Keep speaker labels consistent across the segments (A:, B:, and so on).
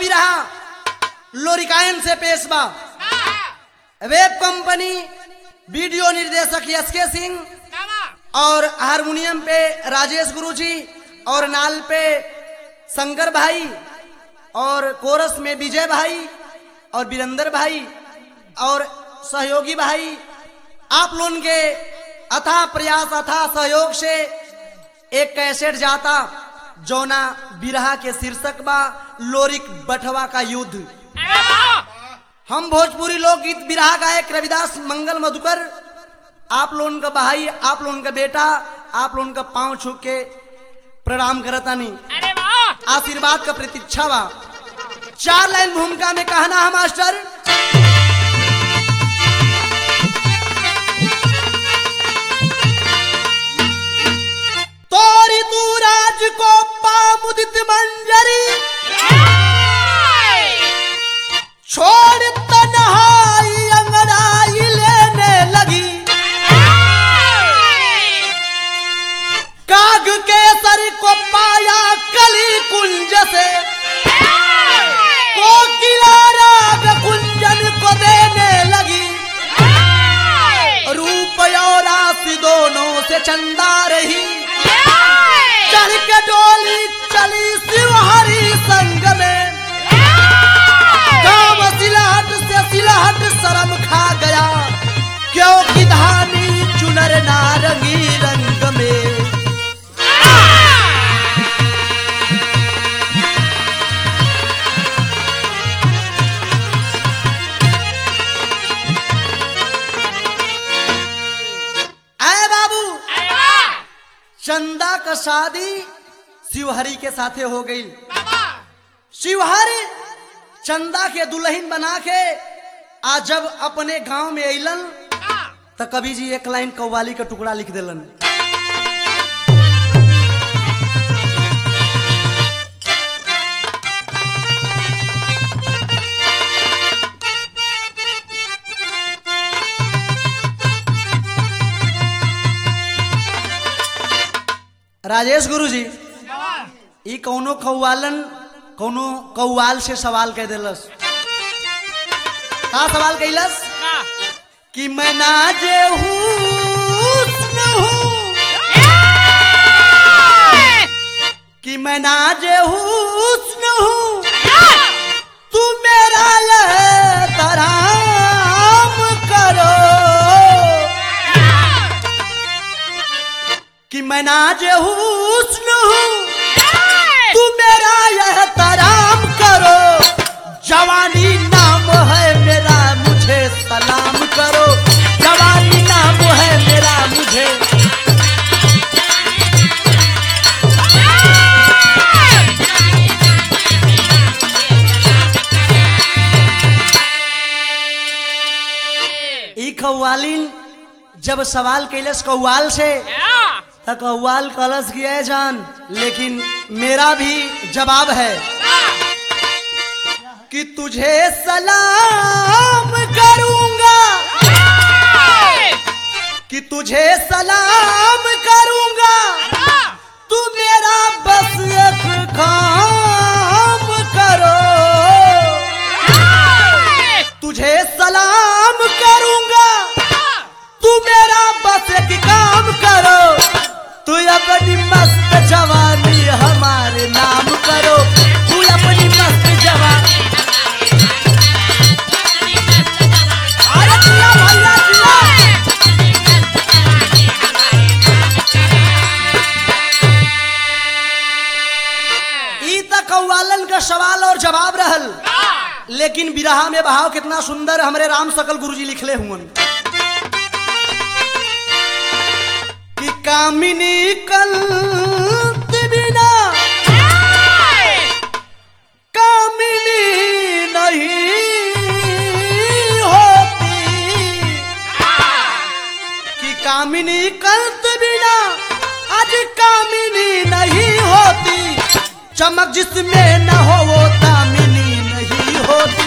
A: बिरहा लोरिकायन से पेश बा वेब कंपनी वीडियो निर्देशक एस के सिंह और हारमोनियम पे राजेश गुरुजी और नाल पे शंकर भाई और कोरस में विजय भाई और वीरेंद्र भाई और सहयोगी भाई आप लोगों के अथा प्रयास अथा सहयोग से एक कैसेट जाता जौना बिरहा के शीर्षक बा लोरिक बटवा का युद्ध हम भोजपुरी लोकगीत बिरहा गायक रविदास मंगल मधुकर आप लोगन का भाई आप लोगन का बेटा आप लोगन का पांव छू के प्रणाम करतानी
B: अरे वाह
A: आशीर्वाद का प्रतीक्षा बा चार लाइन भूमिका में कहना है मास्टर तोरी तू राज को पामुदित मंजरी छोड़ तन्हाई अंगड़ाई लेने लगी काग के सर को पाया कली कुंज से कोकिला राग कुंजन को देने लगी रूप और राशि दोनों से चंदा रही चढ़ के डोली चली शिवहरी संग में गाँव सिलहट से सिलहट शर्म खा गया क्योंकि धानी चुनर नारंगी रंग में आए बाबू चंदा का शादी शिवहरी के साथे हो गई शिवहरी चंदा के दुल्हन बना के आज जब अपने गांव में अलन तो कभी जी एक लाइन कव्वाली का टुकड़ा लिख दिलन राजेश गुरु जी ई कौनो कौवालन कौनो कौवाल से सवाल कह दिलस का सवाल कैलस कि मैं नाजे हुस्न हूँ कि मैं नाजे हुस्न हूँ तू मेरा ये तराम करो कि मैं नाजे हुस्न हूँ तू मेरा यह तराम करो जवानी नाम है मेरा मुझे सलाम करो जवानी नाम है मेरा मुझे ई कव्वालिन जब सवाल कैलस कव्वाल से तो कव्वाल कलश किया है जान लेकिन मेरा भी जवाब है कि तुझे सलाम करूंगा कि तुझे सलाम करूंगा तू मेरा बस एक काम करो तुझे सलाम करूंगा तू मेरा बस एक काम करो तू अपनी मस्त जवानी हमारे नाम करो तू अपनी मस्त जवानी अरे जिया भैया जिया ई त कौवालन का सवाल और जवाब रहल लेकिन बिरहा में बहाव कितना सुंदर हमरे राम सकल गुरुजी लिखले हुवन कि कामिनी कल बिना कामिनी नहीं होती कि कामिनी कंत बिना आज कामिनी नहीं होती चमक जिसमें न हो वो कामिनी नहीं होती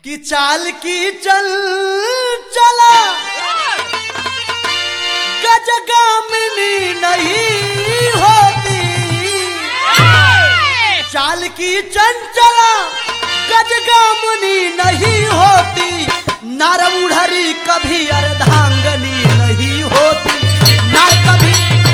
A: कि चाल की चल चला गजगामिनी नहीं होती चाल की चंचला गजगामिनी नहीं होती नारमुढ़री कभी अर्धांगनी नहीं होती ना कभी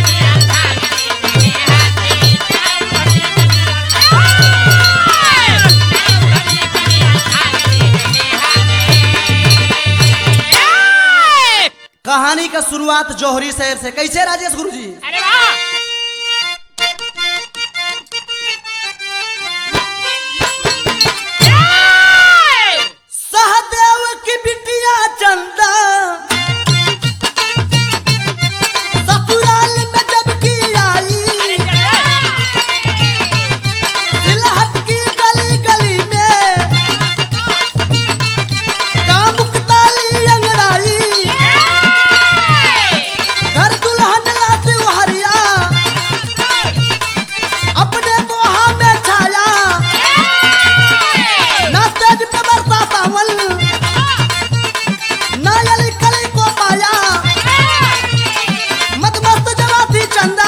A: कहानी का शुरुआत जौहरी शहर से कैसे राजेश गुरु जी
B: अरे वाह
A: सहदेव की बिटिया चंदा ससुराल में जब की आई सिलहट की गली गली में कामुक ताली अंगड़ाई घर दुल्हन लाती हरिया अपने मोहा में छाया ना तेज पे बरसा सावल ना यली कली को पाया मत मस्त जलाती चंदा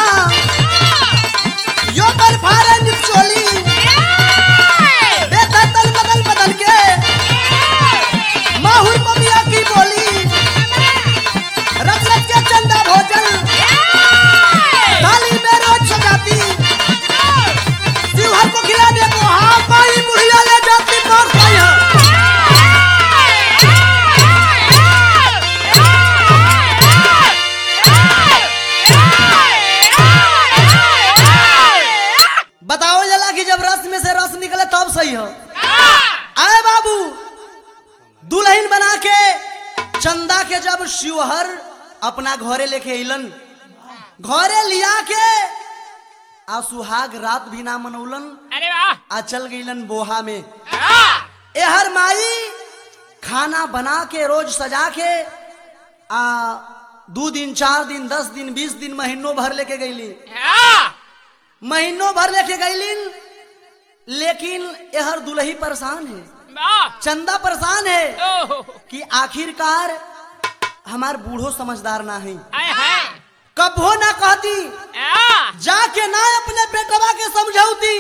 A: यो कर फारे निचोली देखा तल बदल बदल के माहुर ममिया की बोली रख रख के चंदा भोजन थाली में रोज सजाती शिवहर को खिलाने को हाँ पाई बुढ़िया ले जाती मार पाई है बताओ जला कि जब रस में से रस निकले तब सही हो आए बाबू दुल्हन बना के चंदा के जब शिवहर अपना घरे लेके अइलन घरे लिया के आ सुहाग रात भी ना मनौलन
B: अरे वाह
A: आ चल गईलन बोहा में
B: हाँ।
A: एहर माई खाना बना के रोज सजा के आ दू दिन चार दिन दस दिन बीस दिन महीनों भर लेके गईली
B: हाँ।
A: महीनों भर लेके गईलिन लेकिन एहर दुल्ही परेशान है
B: वाह।
A: चंदा परेशान है
B: ओहो।
A: कि आखिरकार हमार बूढ़ो समझदार ना है
B: आय हाय।
A: कबो ना कहती
B: हाँ।
A: जाके ना अपने बेटवा के समझौती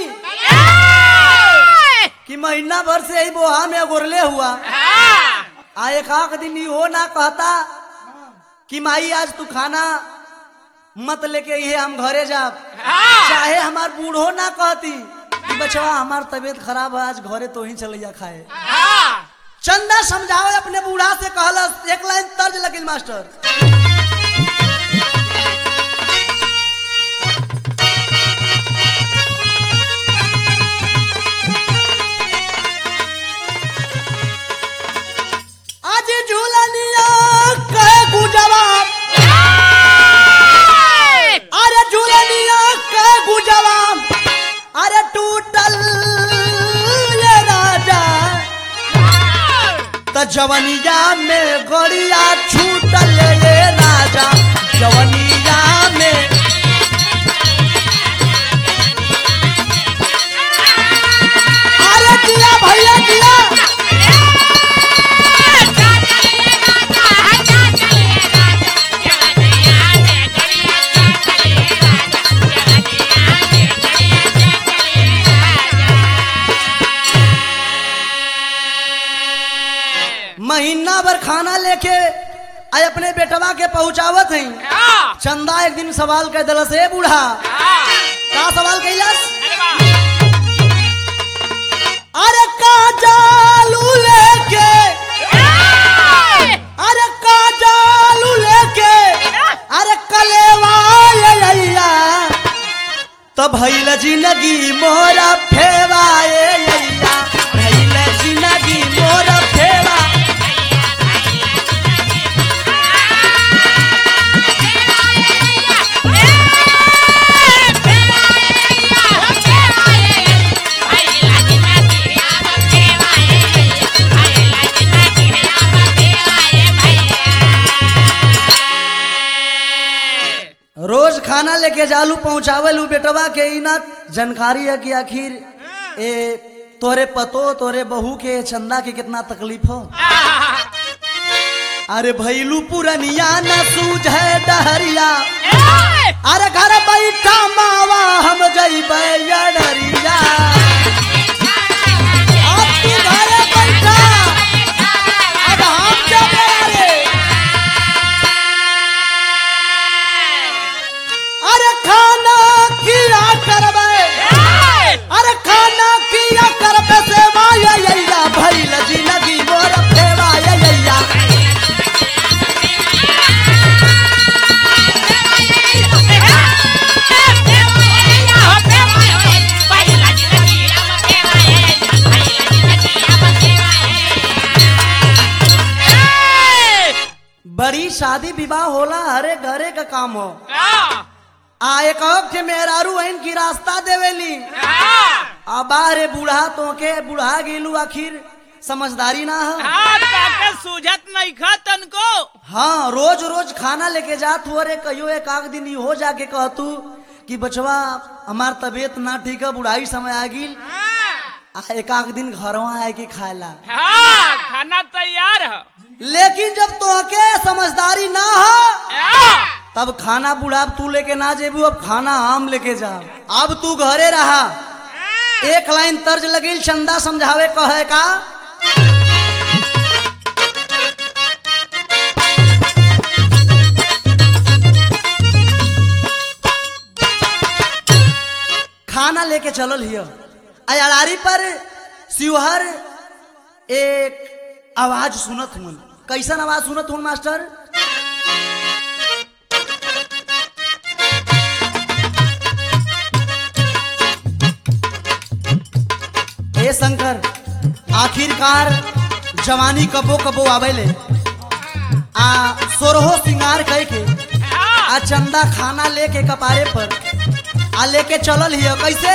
B: आय।
A: कि महीना भर से ही बोहा में गोरले हुआ
B: हाँ।
A: आ एक आख दिन हो ना कहता कि माई आज तू खाना मत लेके ये हम घरे जा
B: हाँ।
A: चाहे हमार बूढ़ो ना कहती कि बचवा हमार तबीयत खराब है आज घरे तो ही चलिया खाए
B: हाँ।
A: चंदा समझावे अपने बूढ़ा से कहलस एक लाइन तर्ज लगिल मास्टर आज झूलनिया कहे गुजवा अरे झूलनिया कहे गुजवा अरे टूटल ये राजा त जवनिया में गड़िया छूटल ये राजा जवनिया में अरे जिया भैया जिया महीना भर खाना लेके आय अपने बेटवा के पहुंचावत हई चंदा एक दिन सवाल कह दिलस ए बूढ़ा का सवाल कैलस अरे का जालू लेके अरे का जालू लेके अरे कलेवा ये लैया तो भैल जिंदगी मोरा फेवाए लैया भैल जिंदगी मोरा फेवा रोज खाना लेके जालू पहुंचावे लू बेटवा के ई ना जानकारी है कि आखिर ए तोरे पतो तोरे बहू के चंदा के कितना तकलीफ हो अरे भैलू पुरनिया न सूझे डहरिया अरे घर बैठा मावा हम जइबे डरिया अब तू घरे बैठा अब हम जबे रे अरे खाना किया करबे अरे खाना किया करबे सेवा ये यैया भइल जिंदगी मोर फेवा ये यैया बड़ी शादी विवाह होला हरे घरे का काम हो आ एक के मेहरारू आइन की रास्ता देवेली अब रे बूढ़ा तो के बुढ़ा गेलू आखिर समझदारी ना हो
B: सूझत नहीं खा तनको
A: हाँ रोज रोज खाना लेके जात हो रे कहियो एक आध दिन ई हो जाके कहतू कि बचवा हमार तबीयत ना ठीक है बुढ़ाई समय आ गिल आ एक आध दिन घरवा आए के खाएला
B: हाँ खाना तैयार है
A: लेकिन जब तोहके समझदारी ना हो तब खाना बुढ़ा तू लेके ना जेबू अब खाना हम लेके जा अब तू घरे रहा एक लाइन तर्ज लगिल चंदा समझावे कहे का खाना लेके चलल हिय अयारी पर शिवहर एक आवाज सुनत हूँ कैसन आवाज सुनत हूँ मास्टर हे शंकर आखिरकार जवानी कबो कबो आवेले आ सोरहो सिंगार कह के आ चंदा खाना लेके कपारे पर आ लेके चलल हिय कैसे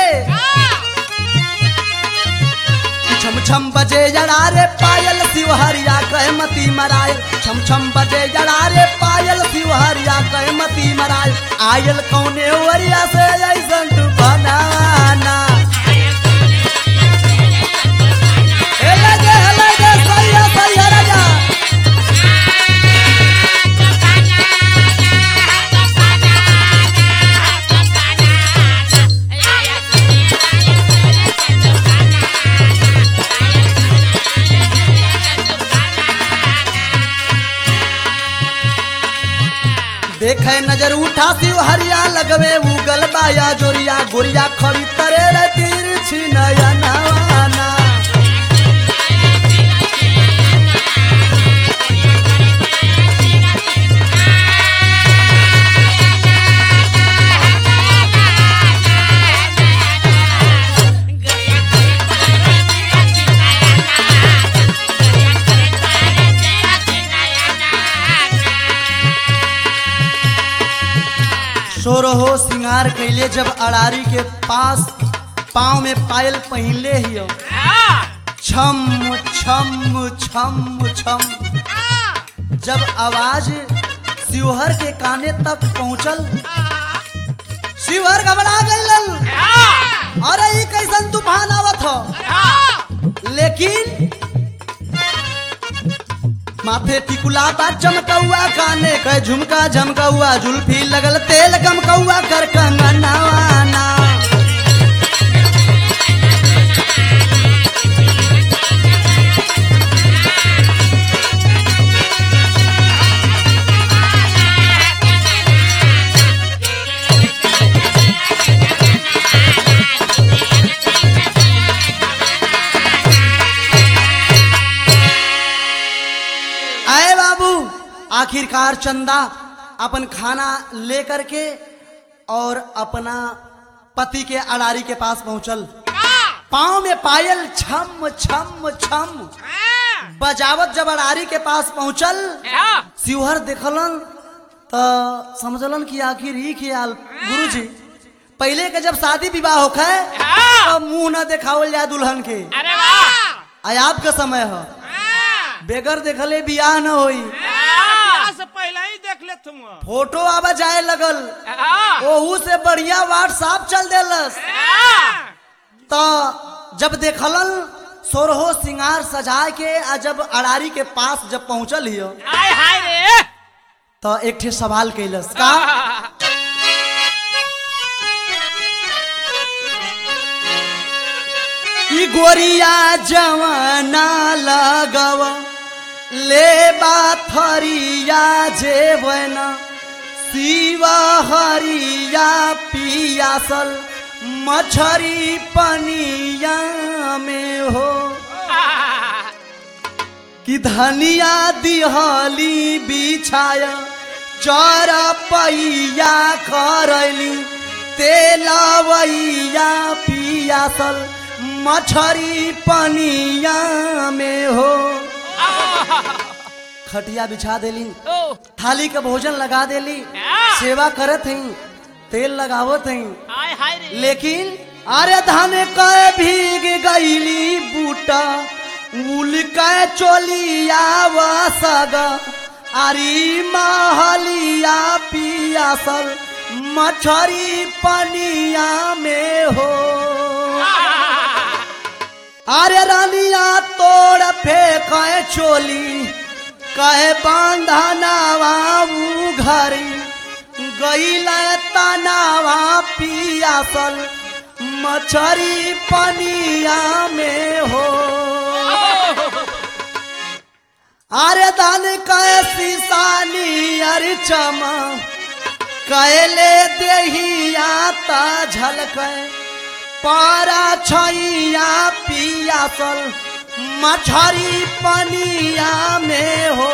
A: छम छम बजे जड़ा रे पायल शिवहरिया कह मती मराय छम छम बजे जड़ा रे पायल शिवहरिया कह मती मराय आयल कौने वरिया से ऐसन तू बनाना हेले गे हेले गे सैया सैया राजा देखे नजर उठा शिवहरिया लगवे उगल बाया जोरिया गोरिया खड़ी तरे रे तिरछी नया नवाना सोरहो सिंगार कैले जब अड़ारी के पास पाँव में पायल पहले ही हो छम छम छम छम जब आवाज शिवहर के काने तक पहुंचल शिवहर घबरा गइलन अरे ई कैसन तूफान आवत हो लेकिन माथे टिकुला बा चमकौआ काने के झुमका झमकौआ जुल्फी लगल तेल गमकौआ कर कंगनवाना आए बाबू आखिरकार चंदा अपन खाना लेकर के और अपना पति के अड़ारी के पास पहुंचल पाँव में पायल छम छम छम बजावत जब अड़ारी के पास पहुंचल शिवहर देखलन तो समझलन कि आखिर ही ख्याल गुरुजी पहले के जब शादी विवाह होखे तो मुंह न देखावल जाए दुल्हन के
B: अरे वाह
A: आयाब का समय है बेगर देखले बियाह न होई
C: से पहले ही देख ले तुम
A: फोटो आवा जाए लगल ओहू से बढ़िया व्हाट्सएप चल देलस तो जब देखलन सोरहो सिंगार सजाए के आ जब अड़ारी के पास जब पहुंचल हियो
B: आय हाय रे
A: तो एक ठे सवाल कैलस का ई गोरिया जवाना लगव ले बाथरिया जेवन शिव हरिया पियासल मछरी पनिया में हो कि धनिया दिहली बिछाय चर पैया करली तेलवैया पियासल मछरी पनिया में हो खटिया बिछा देली
B: ओ
A: थाली का भोजन लगा देली सेवा करत हई तेल लगावत हई
B: आय हाय रे
A: लेकिन अरे धान कय भीग गईली बूटा उल कय चोलिया वसग अरी महलिया पियासल मछरी पनिया में हो अरे रानिया तोड़ फेंक चोली कहे बांधनावा ऊ घरी गईल तनावा पियासल मछरी पनिया में हो अरे दान कहे सीसानी अरे चमा कैले देहिया ता झलकै पारा छैया पियासल मछरी पनिया में हो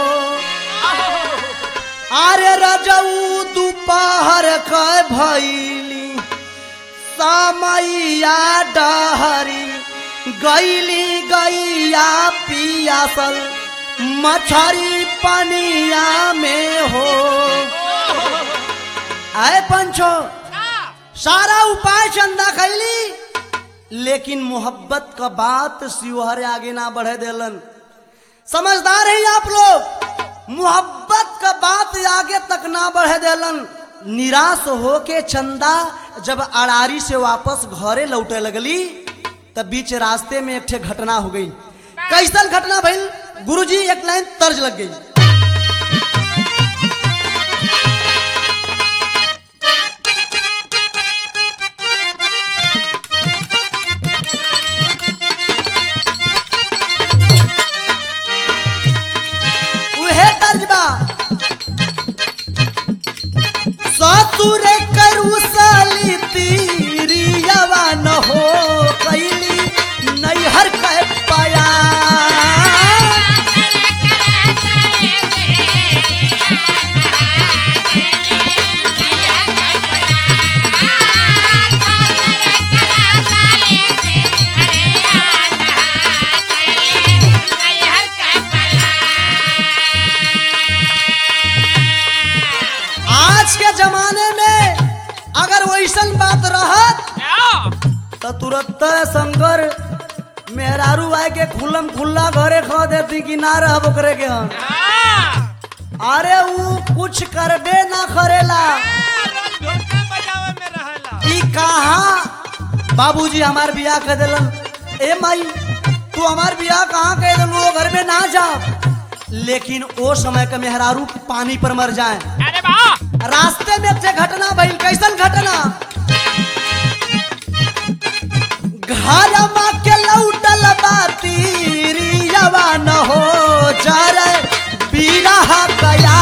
A: अरे रजऊ दोपहर क भैली समैया डहरी गैली गैया पियासल मछरी पनिया में हो आए पंचो सारा उपाय चंदा खैली लेकिन मोहब्बत का बात शिवहर आगे ना बढ़े देलन समझदार है आप लोग मोहब्बत का बात आगे तक ना बढ़े देलन निराश होके चंदा जब अड़ारी से वापस घरे लौटे लगली तब बीच रास्ते में एक ठे घटना हो गई कैसन घटना भइल गुरुजी एक लाइन तर्ज लग गई उहे तर्जबा ससुर करू साली तीरियावा न हो कैली नैहर कह पाया आज के जमाने में अगर वैसन बात रहत तो तुरंत शंकर मेहरारू आए के खुलम खुल्ला घरे खा देती कि ना रह ओकरे के हम अरे ऊ कुछ करबे ना करेला
C: रोज ढोलका बजावे में रहेला
A: ई कहा बाबूजी हमार बियाह कर दिलन ए माई तू हमार बियाह कहाँ कर दिलन वो घर में ना जा लेकिन ओ समय का मेहरारू पानी पर मर जाए
B: अरे वाह
A: रास्ते में से घटना भइल कैसन घटना घर मा के लौटल बातीरियावा न हो जरे बीरह गया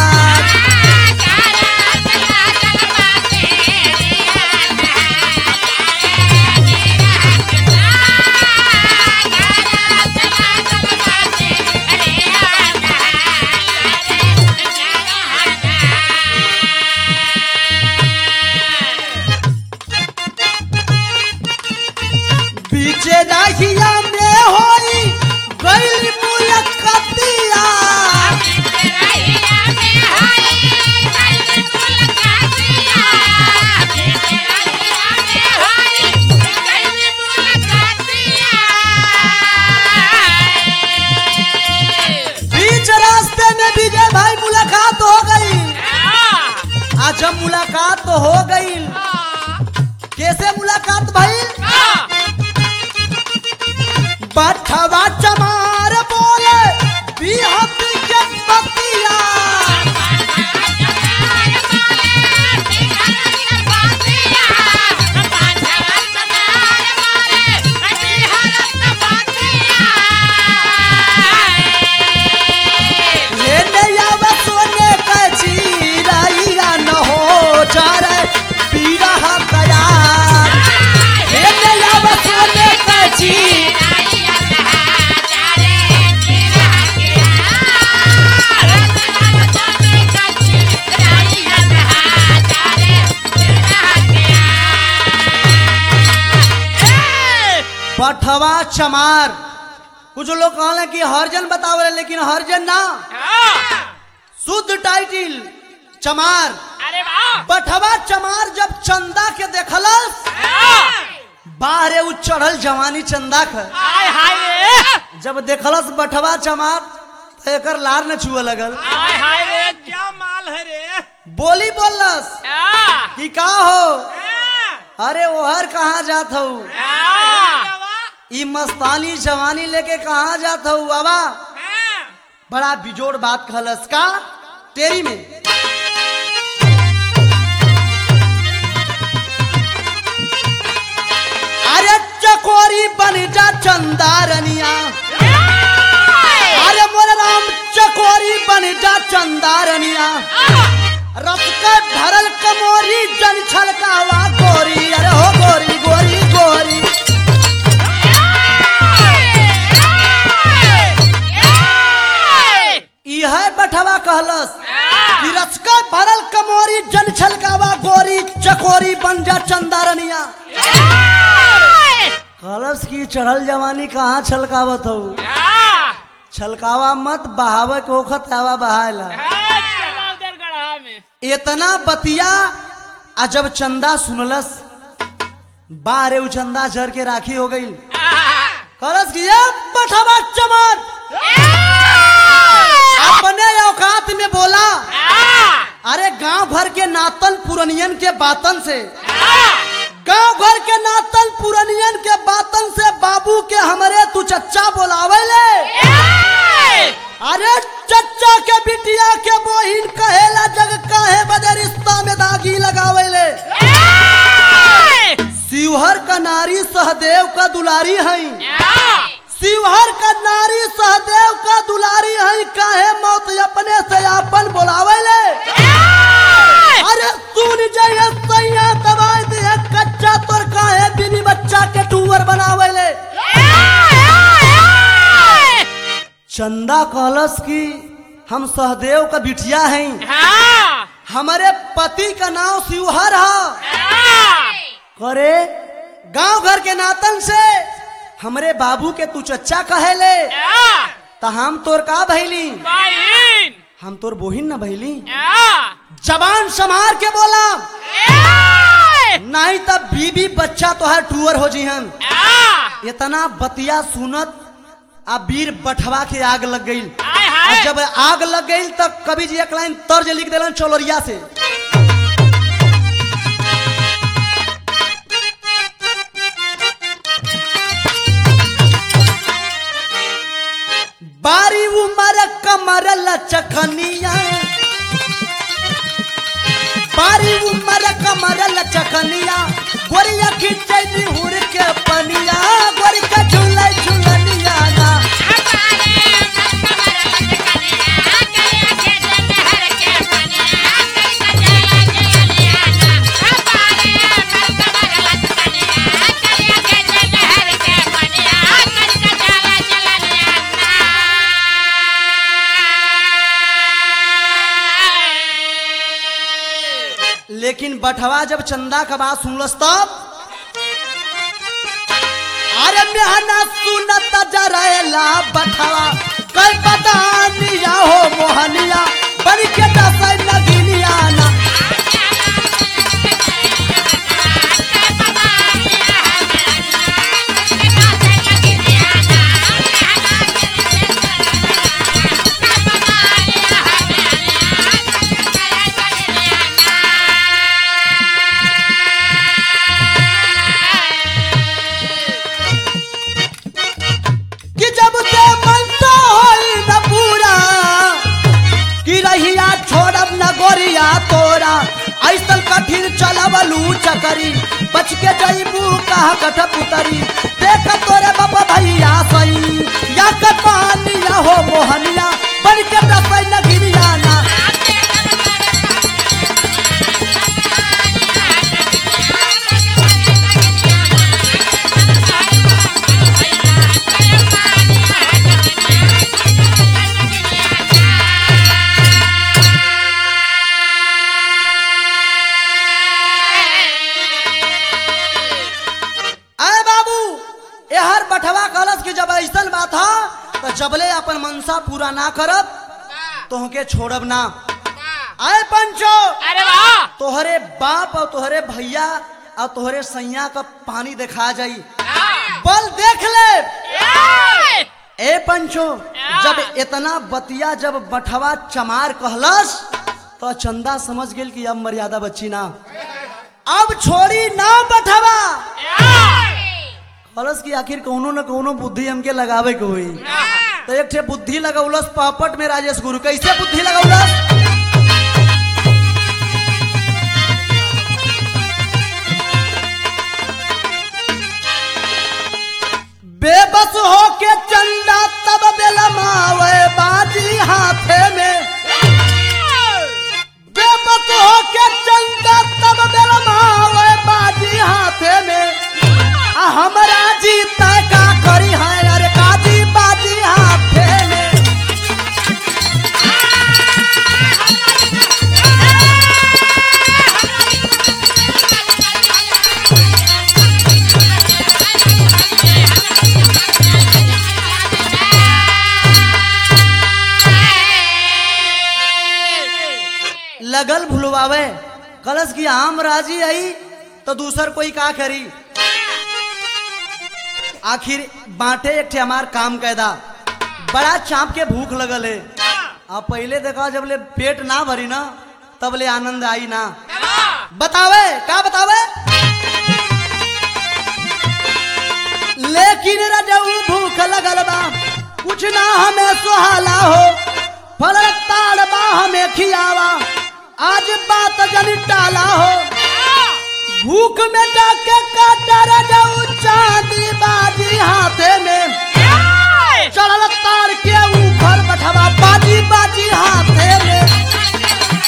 A: बीचे राहिया में होई गइल मुलकतिया बीच रास्ते में विजय भाई मुलाकात हो गई आज जब मुलाकात तो हो गई कैसे मुलाकात भाई पठवा चमार बोले बिहती के बतिया हे नैया सोने का चीराइया न हो चारे पीरा कयार हे नैया सोने का चीर पठवा चमार कुछ लोग कहले कि हरजन बतावले लेकिन हरजन ना शुद्ध टाइटिल चमार
B: अरे वाह
A: पठवा चमार जब चंदा के देखलस बाहरे उ चढ़ल जवानी चंदा ख
B: हाय हाय रे
A: जब देखलस बठवा चमार तो एकर लार न छुए लगल
B: हाय हाय रे
C: क्या माल है रे
A: बोली बोलस
B: आ,
A: कि का हो
C: हाँ,
A: अरे ओहर कहाँ जात हो
B: आ,
C: बाबा,
A: ई मस्तानी जवानी लेके कहाँ जात हो बाबा
C: हाँ,
A: बड़ा बिजोड़ बात कहलस का तेरी में अरे चकोरी बन जा चंदारनिया अरे मोर राम चकोरी बन जा चंदारनिया रस का धरल कमोरी जन छलकावा गोरी अरे हो गोरी गोरी गोरी इह बठवा कहलस कि रस का भरल कमोरी जन छलकावा गोरी चकोरी बन जा चंदारनिया कहलस की चढ़ल जवानी कहाँ छलकावत हो छलकावा मत बहावे के ओखत हवा बहायला इतना बतिया आ जब चंदा सुनलस बारे उ चंदा झर के राखी हो गई कहलस कि ये बठवा चमन अपने औकात में बोला अरे गांव भर के नातन पुरनियन के बातन से गांव घर के नातन पुरनियन के बातन से बाबू के हमरे तू चच्चा बोलावे ले अरे चच्चा के बिटिया के बोहिन कहेला जग काहे बदे रिश्ता में दागी लगावे ले शिवहर का नारी सहदेव का दुलारी है शिवहर का नारी सहदेव का दुलारी है काहे मौत अपने से आपन बोलावे ले अरे सुन जाइए सैया दवाई दे कच्चा तोर काहे बिनी बच्चा के टूवर बनावे ले चंदा कहलस की हम सहदेव का बिटिया हैं हमारे पति का नाम शिवहर है करे गांव घर के नातन से हमरे बाबू के तू चच्चा कहेले त हम तोर का भैली हम तोर बोहिन न भैली जबान समार के बोला नहीं तब बीबी बच्चा तोहर टूअर हो जिहन इतना बतिया सुनत आ वीर बठवा के आग लग गई जब आग लग गई तब कवि जी एक लाइन तर्ज लिख दिलन चौलरिया से बारी उमर कमर लचकनिया बारी उमर कमर लचकनिया गोरिया खिंचैली हुर के पनिया गोरी का झूले झूलनिया ना लेकिन बठवा जब चंदा का बात सुनलस तब अरे मेहना सुनत जरेला बठवा कई बदानिया हो मोहनिया बन के दसै नगिनिया ना कि ऐसन कठिन चलवलू चकरी बच के जईबू कहा कठ पुतरी देख तोरे बाबा भैया सई या के पानिया हो मोहनिया बन के दसई नगिरिया ना अरे बाबू एहर बठवा कलश की जब ऐसन बात हा तो जबले अपन मनसा पूरा ना करब तोहके छोड़ब ना आए पंचो
B: अरे वाह
A: तोहरे बाप और तोहरे भैया और तोहरे सैया का पानी दिखा जाई बल देख ले ए पंचो जब इतना बतिया जब बठवा चमार कहलस तो चंदा समझ गेल कि अब मर्यादा बच्ची ना अब छोड़ी ना बठवा कहलस कि आखिर कौनो न कौनो बुद्धि हमके लगावे के हुई तो एक ठे बुद्धि लगौलस पापट में राजेश गुरु कैसे बुद्धि लगौलस बेबस होके चंदा तब बेलमावे बाजी हाथे में बेबस होके चंदा तब बेलमावे बाजी हाथे में आ हमरा जीता का करी है अरे काजी बाजी हाथे में लगल भुलवावे कलश की आम राजी आई तो दूसर कोई का करी आखिर बांटे एक ठे हमार काम कैदा बड़ा चाप के भूख लगल है अब पहले देखा जब ले पेट ना भरी ना तब ले आनंद आई ना बतावे का बतावे लेकिन रजऊ भूख लगल बा कुछ ना हमें सुहाला हो फल ताड़ बा हमें खियावा आज बात जन टाला हो भूख में जाके काटा रजऊ चांदी बाजी हाथे में चढ़ल तार के ऊपर बैठवा बाजी बाजी हाथे में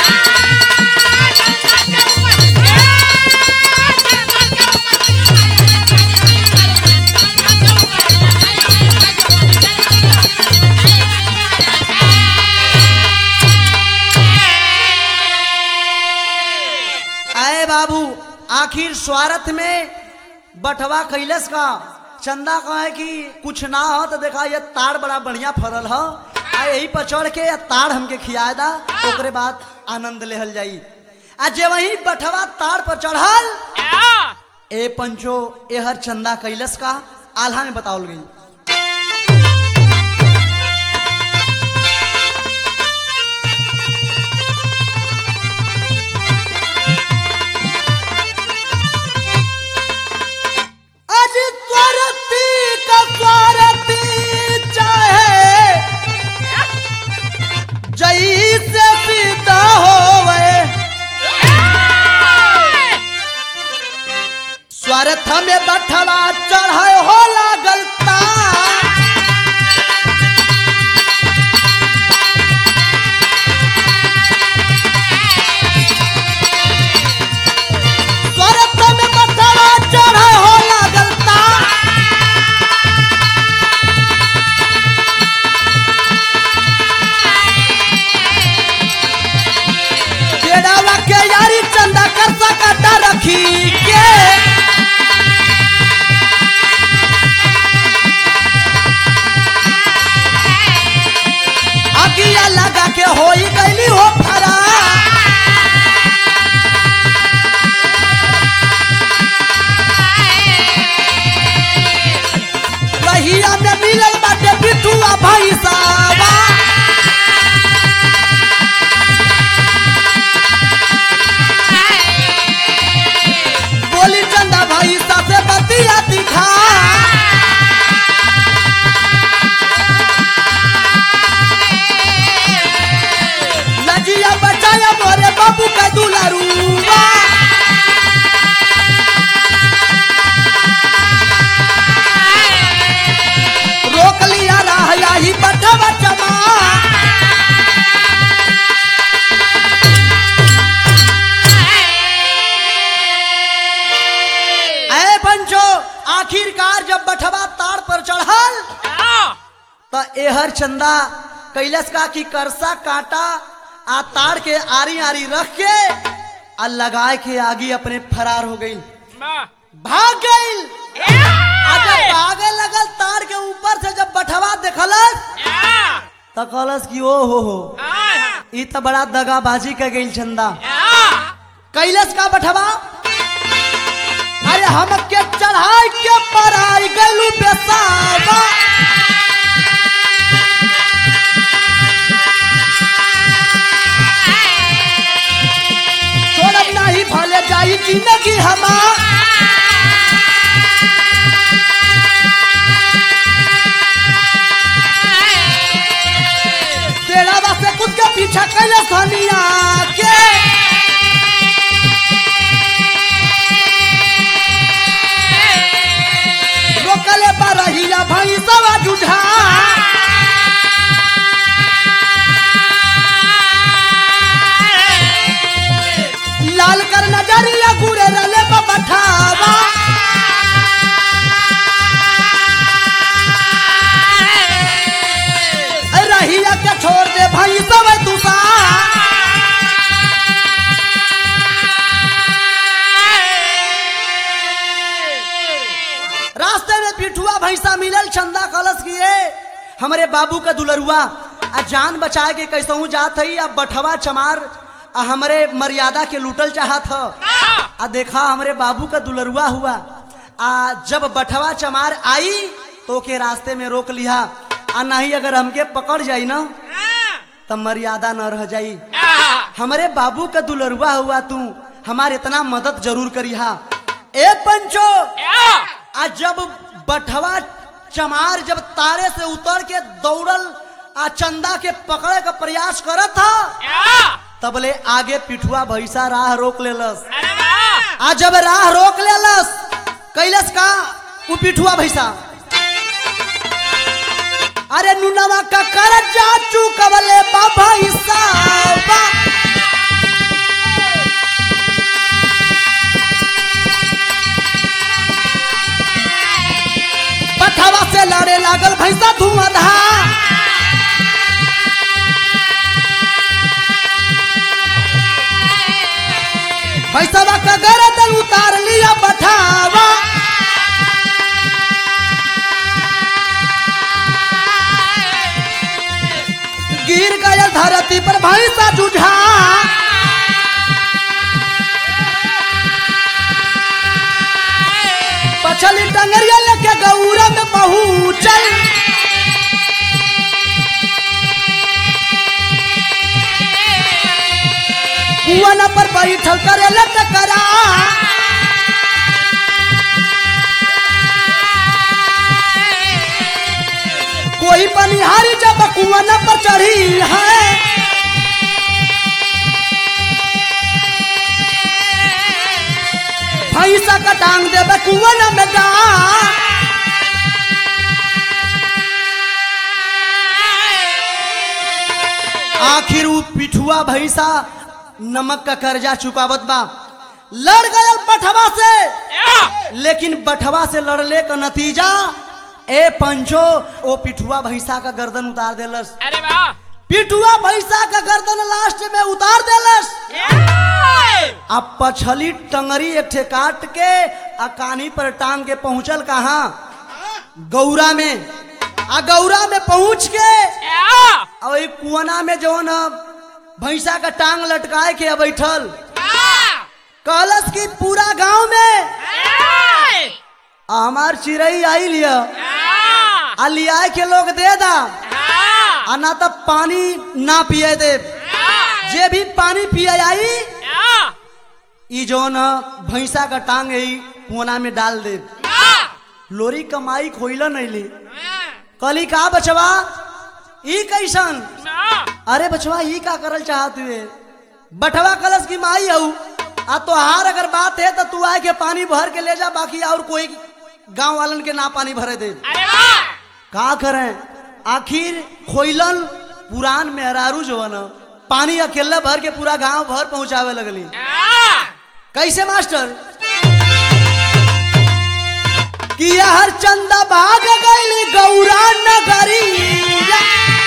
A: आए बाबू आखिर स्वार्थ में बटवा कैलस का चंदा कहे कि कुछ ना हो तो देखा ये ताड़ बड़ा बढ़िया फरल हो आ यही पर चढ़ के ये ताड़ हमके खिया दा ओकरे बाद आनंद लेहल जाई आ जे वही बटवा ताड़ पर चढ़ल ए पंचो एहर चंदा कैलस का आल्हा में बतावल गई अज स्वरती का स्वरती चाहे जई से पिता होवे स्वार्थ में बठवा चढ़े हो लागल तार तो एहर चंदा कैलस का की करसा काटा आ तार के आरी आरी रख के आ लगाए के आगे अपने फरार हो गई
B: वाह
A: भाग गई आ जब भागे लगल तार के ऊपर से जब बठवा देखलस
B: या
A: तो कहलस कि ओ हो हो
B: या
A: ई तो बड़ा दगाबाजी कर गई चंदा
B: या
A: कैलस का बठवा अरे हम के चढ़ाई के पराई गलू बेसावा छोड़ब नहीं भले जाई जिंदगी हमार तेरा से खुद के पीछा कैले सनिया के रोकले पर रहिया भाई सवा जुझा लाल कर नजरिया गुरे रले बठावा रहिया के छोड़ दे भाई सब तुसा रास्ते में पिठुआ भैंसा मिलल चंदा कलश किए हमारे बाबू का दुलरुआ आ जान बचाए के कैसहू जात हई अब बठवा चमार आ हमरे मर्यादा के लूटल चाहत ह आ देखा हमरे बाबू का दुलरुआ हुआ आ जब बठवा चमार आई तो के रास्ते में रोक लिया आ नहीं अगर हमके पकड़ जाई ना तब मर्यादा न रह जाई हमारे बाबू का दुलरुआ हुआ तू हमारे इतना मदद जरूर करिहा ए पंचो आज जब बठवा चमार जब तारे से उतर के दौड़ल आ चंदा के पकड़े का प्रयास करत था तबले आगे पिठुआ भैसा राह रोक लेलस आ जब राह रोक लेलस कैलस का उ पिठुआ भैसा अरे नुनवा का कर जा चुकवले बा भैसा बा पठवा से लड़े लागल भैंसा धुआंधार भैंसवा का गर्दन उतार लिया बठावा गिर गया धरती पर भैंसा जुझा पछली टंगरिया लेके गौरा में पहुंचल कुआना पर बैठल करे टकरा कोई बनिहारी जब कुआना पर चढ़ी है भैंसा का टांग देवे कुआना में गा आखिर उ पिठुआ भैंसा नमक का कर्जा चुकावत बा लड़ गयल बठवा से लेकिन बठवा से लड़ले का नतीजा ए पंचो ओ पिठुआ भैंसा का गर्दन उतार देलस
B: अरे वाह
A: पिठुआ भैंसा का गर्दन लास्ट में उतार देलस अब पछली टंगरी एक ठे काट के आ कानी पर टांग के पहुंचल कहा गौरा में आ गौरा में पहुंच के और एक कुआना में जो न भैंसा का टांग लटकाए के बैठल कहलस की पूरा गांव में आ हमार चिड़ई आई लिया आ लिया के लोग दे दा आ ना तब पानी ना पिए दे जे भी पानी पिए आई ई जो न भैंसा का टांग है कुआना में डाल दे लोरी कमाई खोइल नहीं ली कली का बचवा ई कैसन अरे बचवा ई का करल चाहत हुए बटवा कलश की माई हऊ आ तोहार अगर बात है तो तू आए के पानी भर के ले जा बाकी और कोई गांव वालन के ना पानी भरे दे का करें आखिर खोइलन पुरान मेहरारू जो है न पानी अकेला भर के पूरा गांव भर पहुंचावे लगली कैसे मास्टर कि हर चंदा भाग गई गौरा नगरिया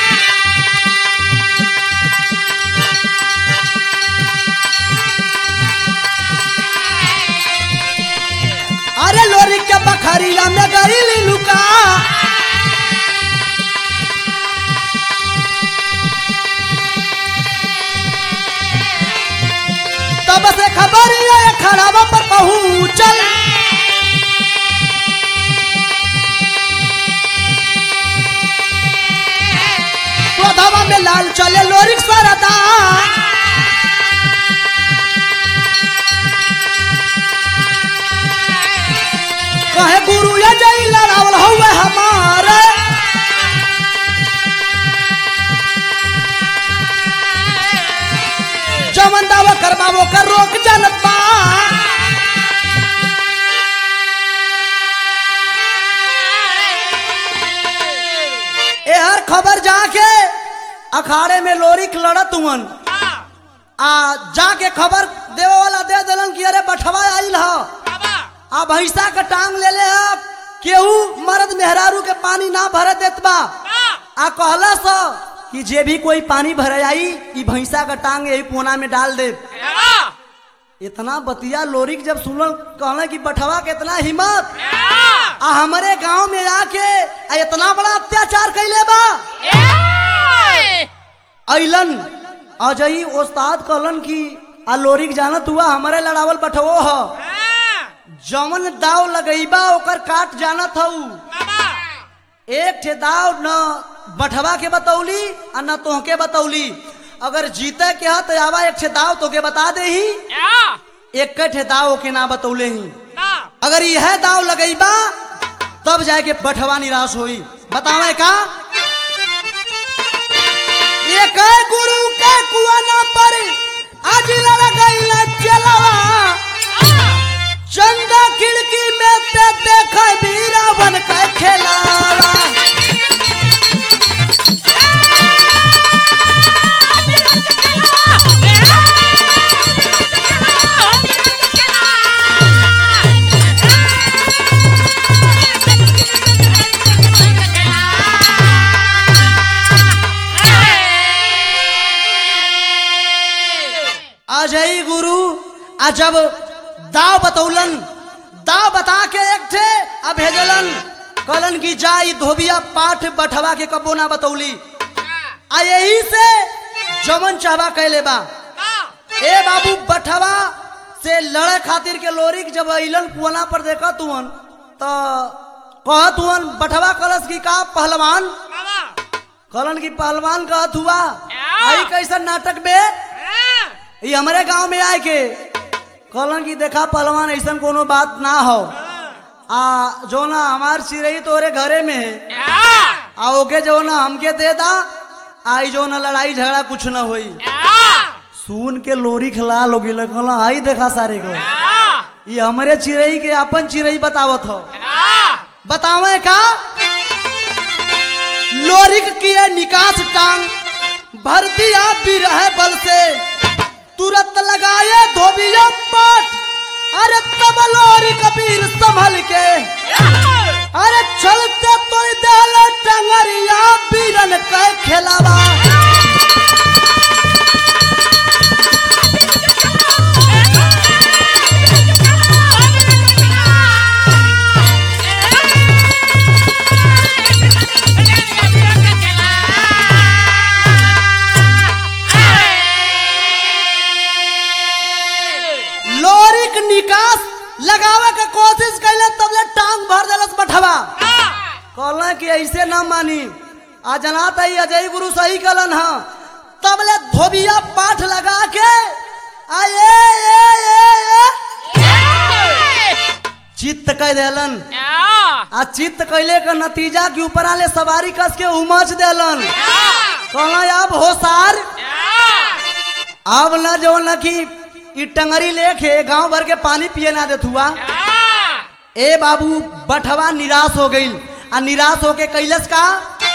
A: अरे लोरी के बखरिया में गई लुका तब से खबर ये खराबा पर पहुंचल क्रोधवा में लाल चले लोरिक सरदा कहे गुरु ये जई लड़ावल हुए हमारे जमन दावा करवावो कर रोक जनता ए हर खबर जाके अखाड़े में लोरिक लड़त हुवन आ जाके खबर देवे वाला दे दिलन कि अरे बठवा आइल ह आ भैंसा के टांग ले ले ह केहू मर्द मेहरारू के पानी ना भरे देत बा आ कहला स कि जे भी कोई पानी भरे आई ई भैंसा का टांग यही कोना में डाल दे इतना बतिया लोरिक जब सुनल कहले कि बठवा के इतना हिम्मत आ हमारे गांव में आके आ इतना बड़ा अत्याचार कैले बा अइलन अजई ओस्ताद कहलन कि आ लोरिक जानत हुआ हमारे लड़ावल बठवो ह जमन दाव लगईबा ओकर काट जानत हऊ एक ठे दाव न बठवा के बतौली आ न तोहके बतौली अगर जीते के ह तो आवा एक ठे दाव तोके बता दे ही एक ठे दाव के ना बतौले ही अगर यह दाव लगईबा तब जाके बठवा निराश होई बतावे का एक गुरु के कुआना पर आज लगईला चलवा चंदा खिड़की में ते देख बीरा बन के खेलावा अजय गुरु आ जब दाव बतौलन दाव बता के एक थे आ भेजलन कहलन की जाई धोबिया पाठ बठवा के कबो ना बतौली आ यही से जमन चाहवा कैले बा ए बाबू बठवा से लड़े खातिर के लोरिक जब अइलन कुआना पर देखा तुअन तो कहत हुअन बठवा कलश की का पहलवान कहलन की पहलवान कहत हुआ आई कैसन नाटक बे ये हमारे गांव में आए के कहलन की देखा पहलवान ऐसा कोनो बात ना हो आ जो ना हमार चिरई तोरे घरे में है आ ओके जो ना हमके दे दा आई जो ना लड़ाई झगड़ा कुछ ना होई सुन के लोरी खिलाल हो गई कहला आई देखा सारे को ये हमारे चिरई के अपन चिरई बतावत हो बतावे का लोरिक किए निकास टांग भर दिया बिरह बल से तुरंत लगाए धोबिया पाट अरे तब लोरी कबीर संभल के अरे चलते तो दल टंगरिया बीरन के खेलावा लोरिक निकास लगावे के कोशिश कैले तब ले टांग भर देलस बठवा कहला कि ऐसे ना मानी आ जनात है अजय गुरु सही कलन हा तब ले धोबिया पाठ लगा के आए ए, ए, ए, चित्त कह देलन आ चित्त कैले के नतीजा के ऊपर आले सवारी कस के उमच देलन कहला अब होसार अब न जो न कि ई टंगरी लेके गांव भर के पानी पिए ना देत हुआ ए बाबू बठवा निराश हो गई आ निराश होके कैलस का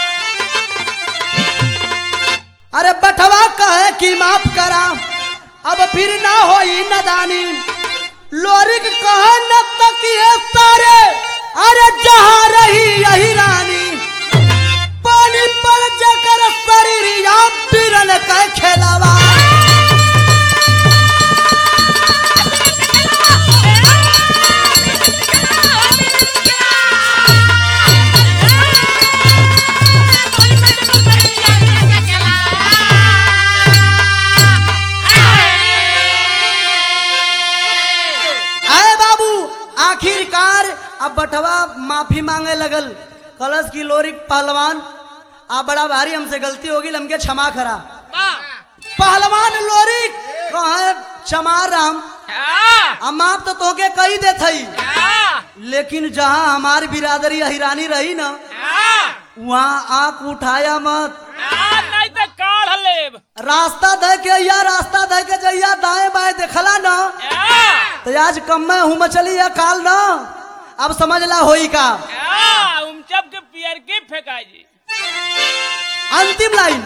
A: अरे बठवा कहे कि माफ करा अब फिर ना होई नदानी लोरिक कहे न तकिए सारे अरे जहाँ रही यही रानी पानी पर जकर शरीरिया बिरन का खेलावा आए बाबू आखिरकार अब बटवा माफी मांगे लगल कलश की लोरी पहलवान आ बड़ा भारी हमसे गलती होगी हमके क्षमा करा पहलवान लोरी कहे क्षमा राम हम आप तो तोके कही दे थई लेकिन जहाँ हमारी बिरादरी अहिरानी रही ना वहाँ आंख उठाया मत
B: नहीं तो काढ़ लेब
A: रास्ता दे के या रास्ता दे के जइया दाएं बाएं देखला ना तो आज कम में हूँ मचली या काल ना अब समझ ला होई का
B: उमचप के पियर के फेंका जी
A: अंतिम लाइन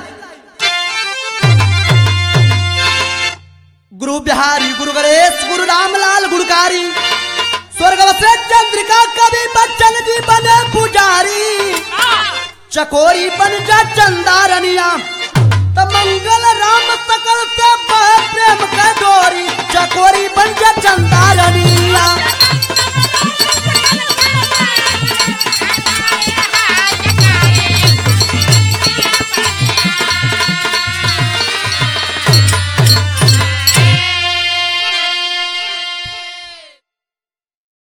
A: गुरु बिहारी गुरु गणेश गुरु रामलाल गुरुकारी स्वर्ग से चंद्रिका कवि बच्चन जी बने पुजारी चकोरी बन जा चंदारनिया तो मंगल राम सकल से बह प्रेम का डोरी चकोरी बन जा चंदारनिया